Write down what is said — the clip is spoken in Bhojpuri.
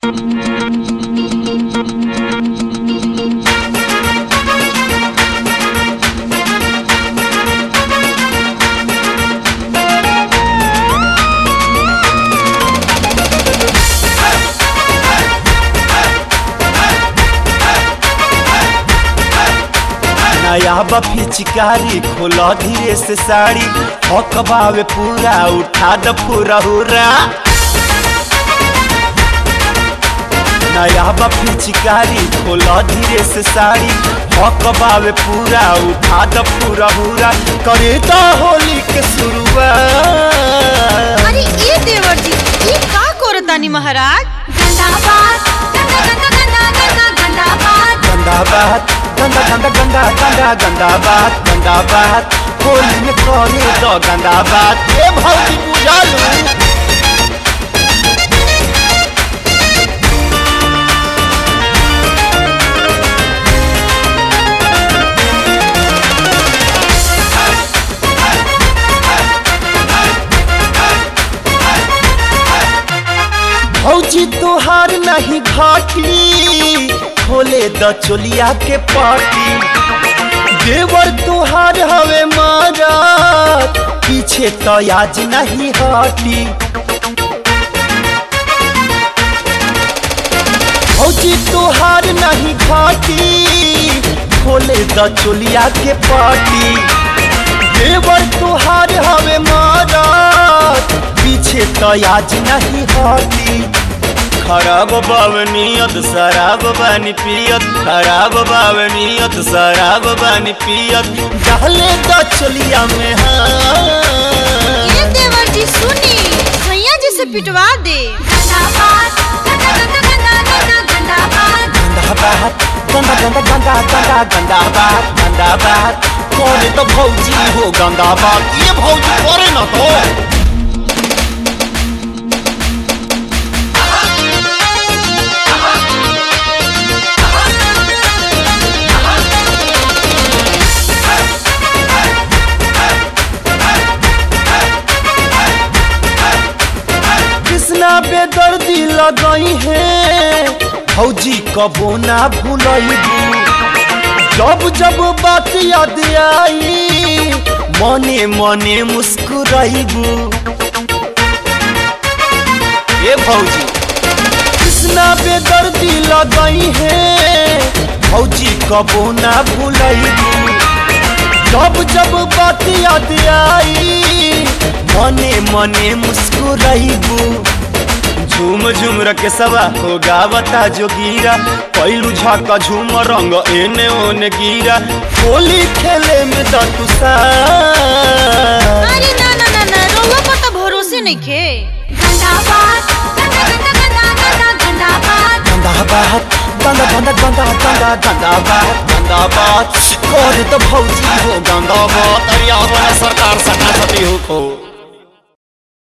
नया बफी चिकारी खोलो धीरे से साड़ी हकबावे पूरा उठा द पूरा हुरा नया बफी चिकारी खोलो धीरे से साड़ी हकबावे पूरा उठा द पूरा हुरा करे तो होली के शुरुआत अरे ये देवर जी ये का करतानी महाराज गंदा बात गंदा गंदा गंदा गंदा गंदा बात गंदा बात गंदा गंदा गंदा गंदा गंदा बात गंदा बात होली में करे तो गंदा बात ए भौजी बुझालू भौजी तोहार नहीं घाटी खोले द चोलिया के पाटी देवर तोहार हवे मारा पीछे तो आज नहीं हटी भौजी तोहार नहीं घाटी खोले द चोलिया के पाटी देवर तोहार हवे मारा पीछे तो आज नहीं हटी खराब बावनियत शराब बानी पियत खराब बावनियत शराब बानी पियत डाले द चोलिया में हाँ ये देवर जी सुनी सैया जी से पिटवा दे गंदा बात गंदा गंदा गंदा गंदा गंदा बात गंदा बात गंदा गंदा गंदा गंदा गंदा बात गंदा बात कौन तो भौजी हो गंदा बात ये भौजी करे ना तो कृष्णा बेदर्दी लगई है भौजी कबो ना भूलैबू जब जब बात याद आई मने मने मुस्कुराइबू ए भौजी कृष्णा बेदर्दी लगई है भौजी कबो ना भूलैबू जब जब बात याद आई मने मने मुस्कुराइबू झूम झूम रखे सवा हो गावता जोगीरा पैलू झाका झूम रंग एने ओने गिरा होली खेले में दतुसा अरे ना ना ना ना रोवा पर तो भरोसे नहीं खे गंदा बात गंदा गंदा गंदा गंदा गंदा बात गंदा बात गंदा गंदा गंदा गंदा गंदा बात गंदा बात करे तो भौजी हो गंदा बात अरे सरकार सटा सटी हो खो